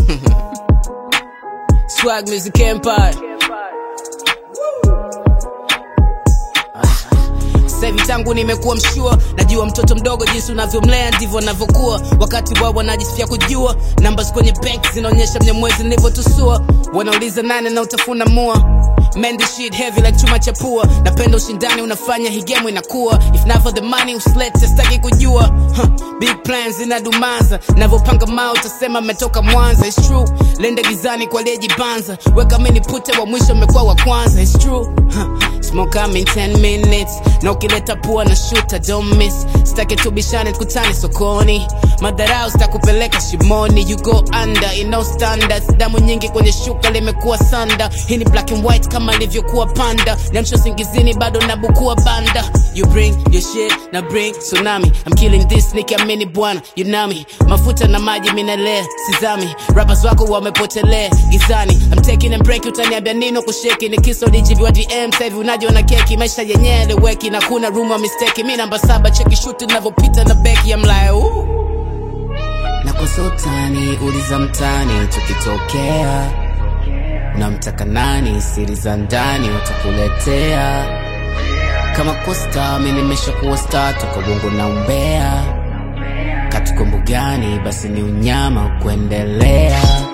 Swag Music Empire. Sasa hivi tangu nimekuwa mshua, najua mtoto mdogo jinsi unavyomlea ndivyo navyokuwa. Wakati wao wanajisifia kujua, numbers kwenye bank zinaonyesha mnyamwezi nilivyotusua. Wanauliza nane na utafuna mua Man, this shit heavy like chuma cha pua. Napenda ushindani unafanya hii game inakuwa. If not for the money usilete sitaki kujua. Huh. Big plans inadumaza. Navyopanga mao utasema mmetoka Mwanza. It's true. Lende gizani kwa aliyejibanza. Weka mini pute wa mwisho mmekuwa wa kwanza. It's true. Huh. Smoke I'm in 10 minutes. Na ukileta pua na shoot don't miss. Sitaki tubishane tukutane sokoni. Madharau sitakupeleka shimoni. You go under in no standards. Damu nyingi kwenye shuka limekuwa sanda. Hii ni black and white kama ilivyokuwa panda. Niamsho singizini bado nabukua banda. You bring your shit na bring tsunami. I'm killing this nikiamini bwana. You know me. Mafuta na maji minalea sizami. Rappers wako wamepotelea gizani. I'm taking a break utaniambia nino kusheki. Ni kiso DGV wa DM sasa hivi unajiona keki. Maisha yenyewe eleweki na kuna room wa mistake. Mi namba saba cheki shoot navyopita na beki. I'm like ooh. Na kwa sultani uliza mtani tukitokea namtaka nani siri za ndani watakuletea kama kosta mi nimesha kuwa sta toka bongo na umbea katukombo gani basi ni unyama kuendelea